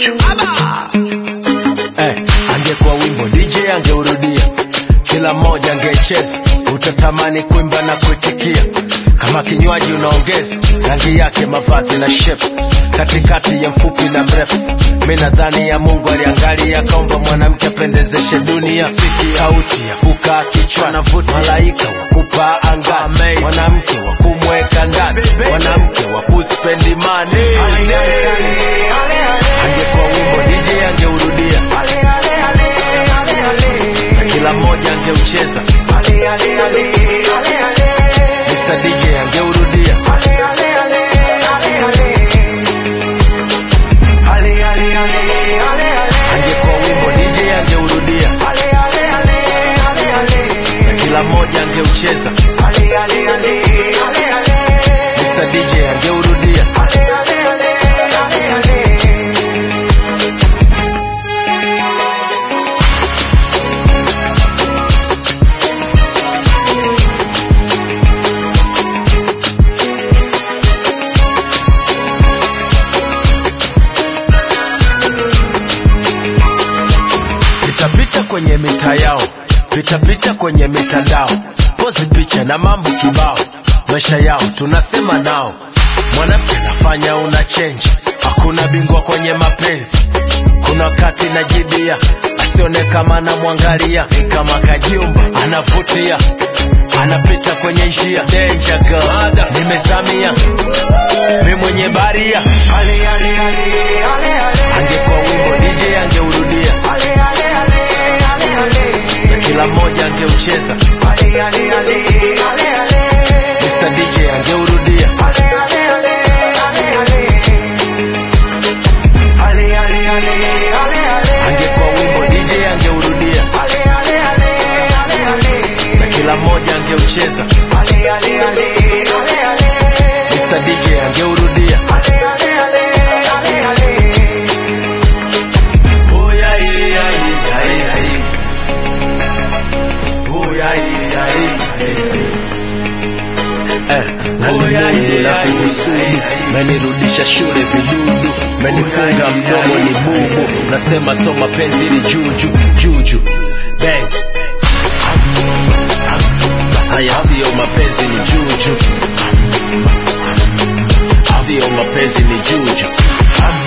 juju eh, angekuwa wimbo DJ angeurudia, kila mmoja angecheza, utatamani kuimba na kuitikia. Kama kinywaji unaongeza rangi yake, mavazi na shape, katikati ya mfupi na mrefu. Mi nadhani ya Mungu aliangalia akaomba mwanamke apendezeshe dunia. Siki sauti ya kukaa kichwani, malaika wa kupaa angani, mwanamke wa kumweka ndani, mwanamke wa kuspendi mani. Angekuwa wimbo DJ angeurudia na kila mmoja angeucheza. Mr DJ angeurudia angekuwa wimbo DJ angeurudia na kila mmoja angeucheza. Mr DJ angeurudia vitapita kwenye mita yao, vitapita kwenye mitandao, pozi picha na mambo kibao, maisha yao tunasema nao. Mwanamke anafanya una change, hakuna bingwa kwenye mapenzi. Kuna wakati najibia, asione kama anamwangalia, ni kama kajumba anavutia, anapita kwenye njia danger girl, nimezamia mi mwenye baria. Angekuwa wimbo DJ angeurudia na kila mmoja angeucheza. Mr DJ angeurudia angekuwa wimbo DJ angeurudia na kila mmoja angeucheza. Mr DJ angeurudia Oh, yeah, yeah, yeah, yeah, yeah. Oh, yeah, yeah, yeah, yeah. Eh, nalimundu na kuhusudu menirudisha shule vidudu menifunga mdomo ni bubu nasema so mapenzi ni juju juju bang haya siyo mapenzi ni juju siyo mapenzi ni juju